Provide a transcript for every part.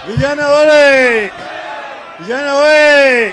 Vijana wale, vijana we,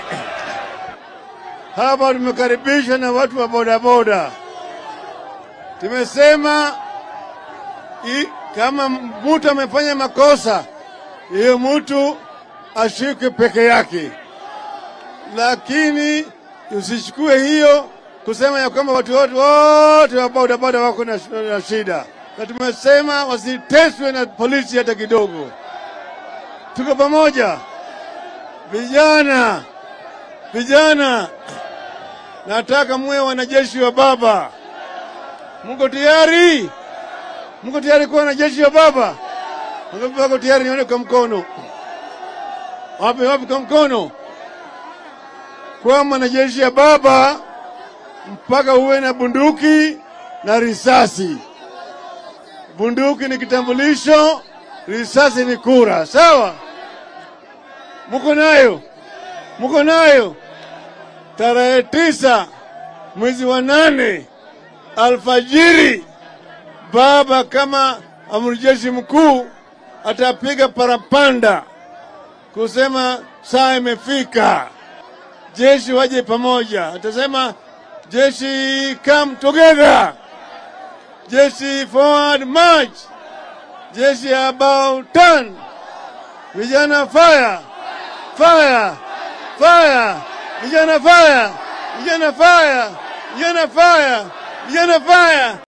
hapa tumekaribishwa na watu wa bodaboda. Tumesema i, kama mtu amefanya makosa, hiyo mtu ashikwe peke yake, lakini usichukue hiyo kusema ya kwamba watu wote wote wa bodaboda wako na, na shida, na tumesema wasiteswe na polisi hata kidogo. Tuko pamoja vijana, vijana, nataka muwe wanajeshi wa baba. Mko tayari? Mko tayari kuwa wanajeshi wa baba? Wangapi wako tayari? Nione kwa mkono. Wapi wapi kwa mkono? Kuwa mwanajeshi ya baba mpaka uwe na bunduki na risasi. Bunduki ni kitambulisho, risasi ni kura. Sawa? Muko nayo? Muko nayo? Tarehe tisa mwezi wa nane alfajiri, baba kama amiri jeshi mkuu atapiga parapanda kusema saa imefika, jeshi waje pamoja. Atasema jeshi come together, jeshi forward march, jeshi about turn, vijana fire fire fire, vijana fire, vijana fire, vijana fire, vijana fire.